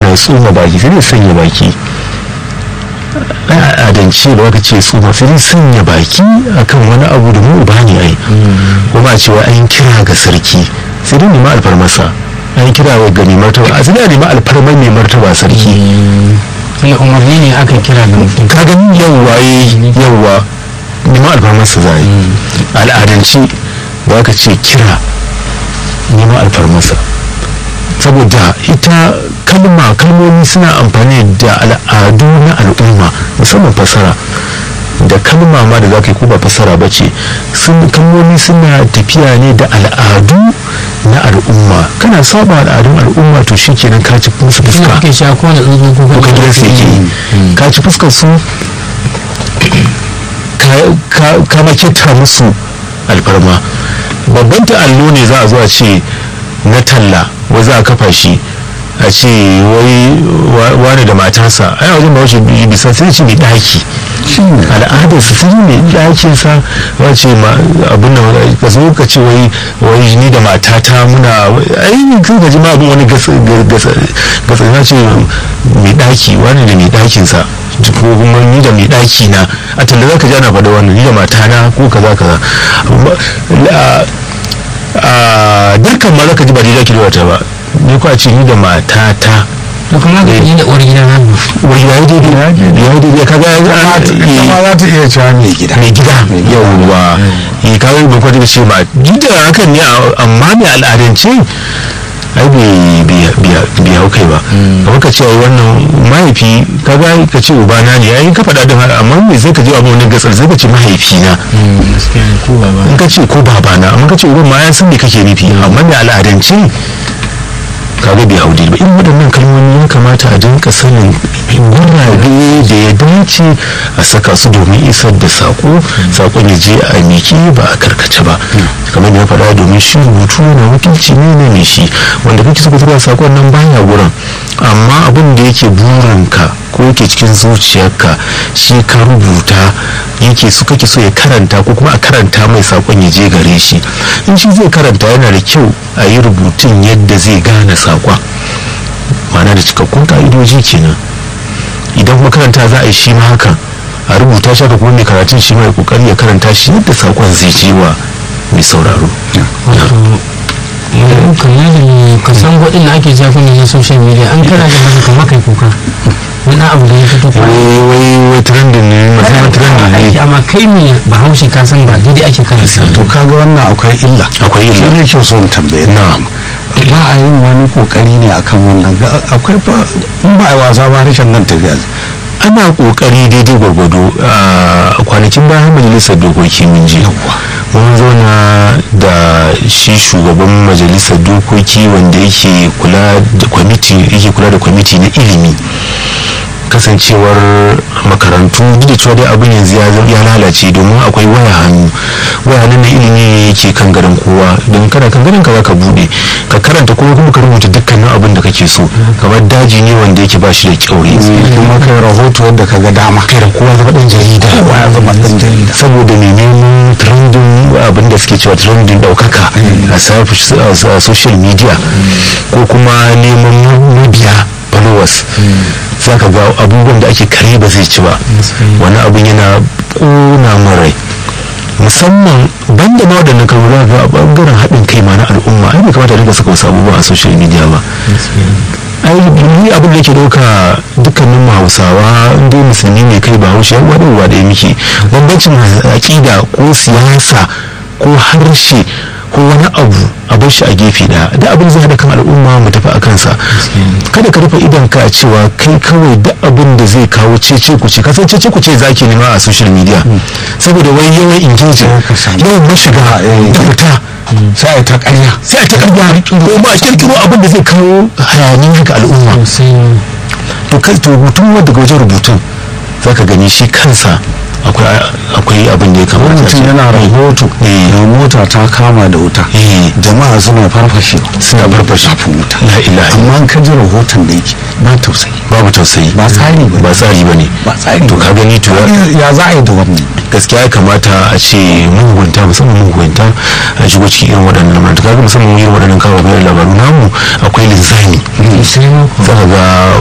ya tsoma baki sai dai sanya baki a adance da waka ce tsoma sai dai sanya baki akan wani abu da mu ba ne ai kuma a cewa an kira ga sarki sai dai nema alfarmasa an kira ga mai martaba a sai dai nema alfarmar mai martaba sarki wani umarni ne aka kira ga mutum ka gani yawwa yawwa nema alfarmarsa za a yi al'adance da aka ce kira nema alfarmarsa saboda ita kalma kalmomi suna amfani da al'adu na al'umma musamman fasara da kalma ma da za ka yi ko ba fasara ba ce kalmomi suna tafiya ne da al'adu na al'umma kana saba al'adun al'umma to shi kenan ka ci musu suna fuska ake sha ko da tsuntsun ko ko ka gidansu yake yi ka ci fuskar su ka- ka- ka makita musu alfarma babban ta'allo ne za a zo a ce na talla wai za a kafa shi a ce wai wa- wani da matarsa ai a wajen ba wace bisa sai ce mai daki al'adar su sun mai dakin sa wace ma abin da ka zo ka ce wai wai ni da matata muna ai ni kan gaji ma abin wani gasa gasa gasa na ce mai daki wani da mai dakin sa ko kuma ni da mai daki na a talla za ka ji ana faɗa wannan ni da matana ko kaza kaza a- a dukkan ma za ka ji ba daidai ki da wata ba ni ko a ce ni da matata da kuma ga ni da uwar gida na wai yayi daidai yayi daidai kaga ya ita ma za ta iya cewa mai gida mai gida yawwa yi kawai ba kwata da ce ma duk da hakan ne a- amma mai al'adance ai bai bai hau kai ba kamar ka ce ai wannan mahaifi kaga ka ce ubana ne ai ka faɗa din haka amma me sai ka je abin wani gatsar sai ka ce mahaifina gaskiya ne ko baba in ka ce ko babana amma ka ce uban ma ya san me kake nufi amma mai al'adance kaga bai hau daidai ba irin waɗannan kalmomi ya kamata a dinka sanin gurabe da ya dace a saka su domin isar da sako sakon ya je a miki ba a karkace ba kamar da ya faɗa domin shi rubutu na wakilci ne na mai shi wanda kake so ka tura sakon nan baya gurin amma abin da yake burinka ko yake cikin zuciyarka shi ka rubuta yake so kake so ya karanta ko kuma a karanta mai sakon ya je gare shi in shi zai karanta yana da kyau a yi rubutun yadda zai gane sakon ma'ana da cikakkun ka'idoji kenan idan kuma karanta za a yi shi ma hakan a rubuta shi haka kuma mai karatun shi ma ya kokari ya karanta shi yadda sakon zai je wa mai sauraro wato yanzu kamar da ka san gwadin da ake jafi ne na social media an kana da masa kamar kai kuka wani abu da ya fito wai kwanan wai wai trending ne musamman trending aiki ne amma kai ne bahaushe ka san ba daidai ake karanta to kaga wannan akwai illa Akwai illa. shi ne ke so in tambaye na ba a yin wani kokari ne akan wannan Ga- akwai fa in ba a yi wasa ba harshen nan tafiya ana kokari daidai gwargwado a kwanakin bayan majalisar dokoki mun je mun zauna da shi shugaban majalisar dokoki wanda yake kula da kwamiti yake kula da kwamiti na ilimi kasancewar makarantu duk da cewa dai abin yanzu ya zama- ya lalace domin akwai waya hannu waya hannun na ilimi ne yake kan garin kowa don kana kan garin ka za ka bude ka karanta kuma kuma ka rubuta dukkanin abin da kake so kamar daji ne wanda yake ba shi da kyaure kuma kai rahoto yadda ka ga dama kai da kowa zama dan jarida kowa ya zama ɗan jarida saboda mai neman trending abin da suke cewa trending daukaka a safi- a social media ko kuma neman mabiya followers za ka ga abubuwan da ake kare ba zai ci ba wani abin yana ƙona min rai musamman banda ma waɗannan kalmomi ga a ɓangaren haɗin kai ma na al'umma ai bai kamata a dinga saka wasu abubuwa a social media ba ai ni abin da ke dauka dukkanin mu hausawa inda musulmi ne kai ba haushe yan wadda uwa ɗaya muke bambancin aƙida ko siyasa ko harshe ko wani abu a bar shi a gefe ɗaya da abin zai haɗa kan al'umma mu tafi a kansa kada ka rufe idan ka cewa kai kawai duk abin da zai kawo cece ku ce kasan cece ku ce zaki nema a social media saboda wai yawan engagement yawan mashiga da fita sai ta ƙarya sai a ta karya ko ba a kirkiro abin da zai kawo hayaniya ga al'umma sai to kai to rubutun wanda daga wajen rubutun za ka gani shi kansa akwai akwai abin da ya kamata a mutum ce. yana rahoto Eh. da mota ta kama da wuta Eh. jama'a suna farfashewa suna farfashe zafin wuta la ilaha amma an ka ji rahoton da yake ba tausayi babu tausayi ba tsari ba ba tsari ba ne ba tsari to ba. ka gani to ya za a yi da wannan gaskiya ya kamata a ce mugunta musamman mugunta a shigo cikin irin waɗannan lamarin to kaga musamman irin waɗannan kawo bayan labaru namu akwai linzami sai ma za ka ga